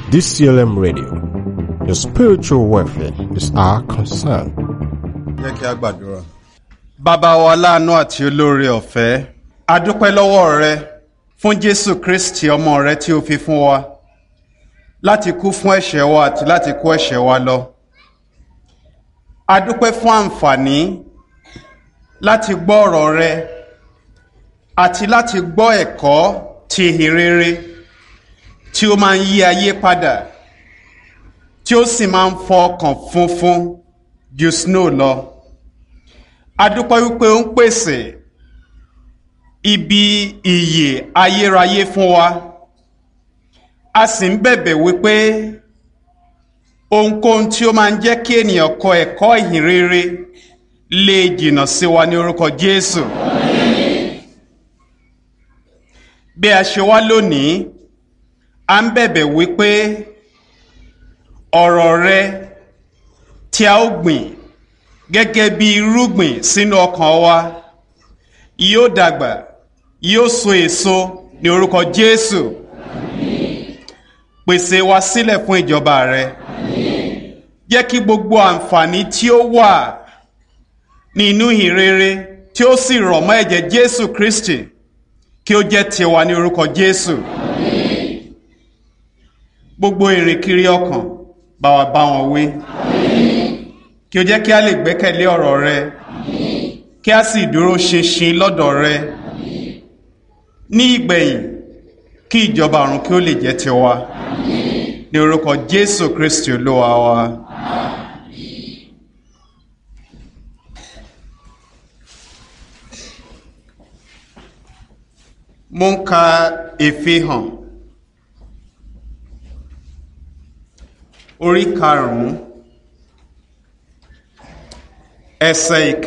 DCLM Radio. Your spiritual welfare is our concern. jẹ́ kí a gbàdúrà. bàbá wa láàánú àti olóore ọ̀fẹ́ a dúpẹ́ lọ́wọ́ rẹ fún jésù kristi ọmọ rẹ tí o fi fún wa láti kú fún ẹ̀ṣẹ̀ wa àti láti kó ẹ̀ṣẹ̀ wa lọ. a dúpẹ́ fún àǹfààní láti gbọ́ ọ̀rọ̀ rẹ àti láti gbọ́ ẹ̀kọ́ ti ìhìnrere tí ó máa ń yí ayé padà tí ó sì máa ń fọ ọkàn funfun ju snow lọ adúpẹ́ wípé ó ń pèsè ibi ìyè ayérayé fún wa a sì ń bẹ̀bẹ̀ wípé ohunkóhun tí ó máa ń jẹ́ kí ènìyàn kọ ẹ̀kọ́ ìhìnrere lè jìnnà sí wa ní orúkọ jésù bí a ṣe wá lónìí a ń bẹ̀bẹ̀ wípé ọ̀rọ̀ rẹ tí a ó gbìn gẹ́gẹ́ bí irúgbìn sínú ọkàn wa yóò dàgbà yóò so èso ní orúkọ jésù pèsè wa sílẹ̀ fún ìjọba rẹ jẹ́ kí gbogbo àǹfààní tí ó wà ní inú ìhìnrere tí ó sì rọ̀ mọ́ ẹ̀jẹ̀ jésù kristi kí ó jẹ́ tiwa ní orúkọ jésù gbogbo ìrìnkiri ọkàn bá wa bá wọn wí kí o jẹ́ kí a lè gbẹ́kẹ̀lé ọ̀rọ̀ rẹ kí a sì dúró ṣinṣin lọ́dọ̀ rẹ ní ìgbẹ̀yìn kí ìjọba ọ̀run kí ó lè jẹ́ tiwa ní orúkọ jésù kristi olúwa wa. mo ń ka ìfihàn orí karùn-ún ẹsẹ̀ ìkẹ́.